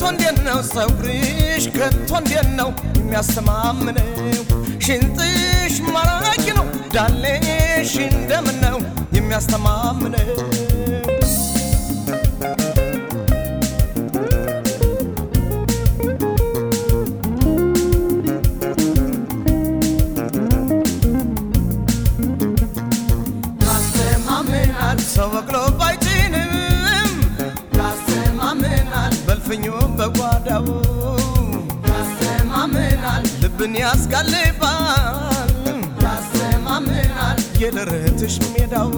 እንዴት ነው ፀጉርሽ ከቶ እንዴት ነው የሚያስተማምነው? ሽንጥሽ ማራኪ ነው ዳሌሽ እንደምን ነው የሚያስተማምነው? ያስተማምናል ሰው በቅሎ ባይጭንም ያስተማምናል በልፍኙ በጓዳው ያስተማምናል ልብን ያስጋልባል ያስተማምናል የደረትሽ ሜዳው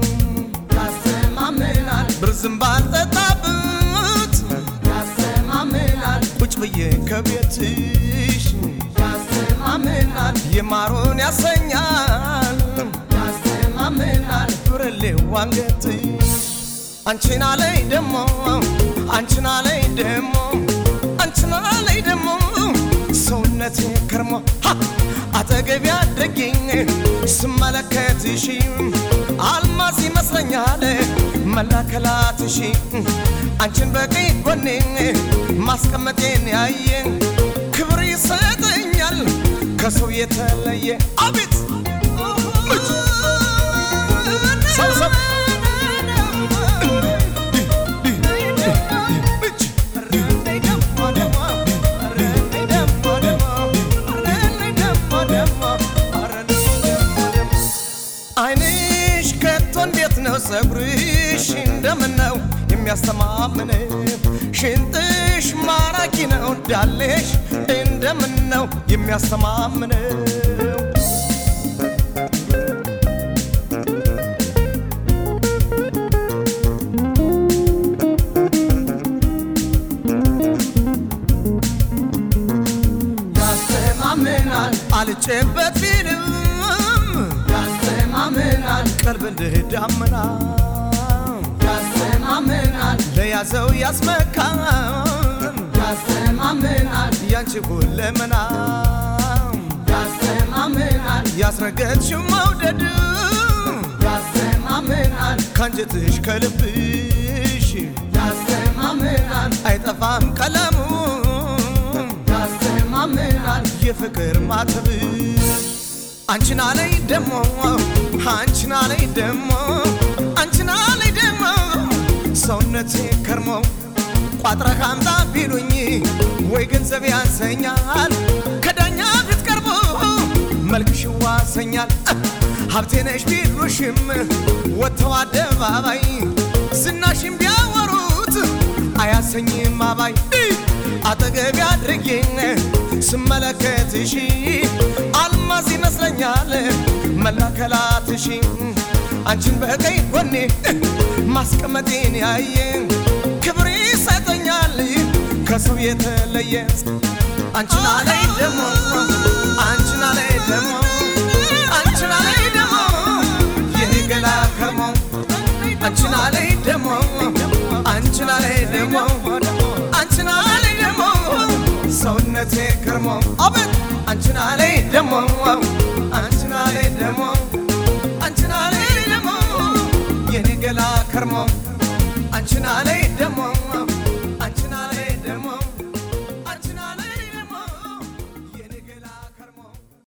ያስተማምናል ብርዝም ባልጠጣበት ያስተማምናል ቁጭ ብዬ ከቤትሽ ያስተማምናል የማሩን ያሰኛል ያስተማምናል ብርሌው አንገትሽ አንቺና ላይ ደሞ አንቺና ላይ ደሞ አንቺና ላይ ደሞ ሰውነቴ ከርሞ ሀ! አጠገቢ አድርጊኝ ስመለከትሽ አልማዝ ይመስለኛል መላከላትሽ አንቺን በቀኝ ጎኔ ማስቀመጤን ያየ ክብር ይሰጠኛል ከሰው የተለየ አቤት ሰብሰብ አይንሽ ከቶ እንዴት ነው ፀጉርሽ እንደምን ነው የሚያስተማምነው? ሽንጥሽ ማራኪ ነው ዳሌሽ እንደምን ነው የሚያስተማምነው? ያስተማምናል አልጨበት ቢልም ያስተማምናል ቀልብ እንደ ዳመና ያስተማምናል ለያዘው ያስመካል ያስተማምናል ያንቺ ሁለመና ያስተማምናል ያስረገጥሽው መውደድ ያስተማምናል ካንጀትሽ ከልብሽ ያስተማምናል አይጠፋም ቀለሙ ያስተማምናል የፍቅር ማተብሽ አንቺና ላይ ደሞ አንቺና ላይ ደሞ አንቺና ላይ ደሞ ሰውነቴ ከርሞ ቋጥረህ አምጣ ቢሉኝ ወይ ገንዘብ ያንሰኛል ከዳኛ ፊት ቀርቦ መልክሽ ዋሰኛል ሀብቴ ነሽ ቢሉሽም ወጥተው አደባባይ ዝናሽም ቢያወሩት አያሰኝም አባይ አጠገቢ አድርጌኝ ስመለከትሽ አልማዝ ይመስለኛል መላከላትሽ አንቺን በቀኝ ጎኔ ማስቀመጤን ያየ ክብር ይሰጠኛል ከሰው የተለየ አንቺና ላይ ደሞ አንቺና ላይ ደሞ አንቺና ላይ ደሞ የኔ ገላ ከርሞ አንቺና ላይ ደሞ አንቺና ላይ ደሞ አንቺና ላይ ደሞ ሰውነቴ ከርሞ አቤት አንቺና ላይ ደሞ አንቺና ላይ ደሞ አንቺና ላይ ደሞ የኔ ገላ ከርሞ አንቺና ላይ ደሞ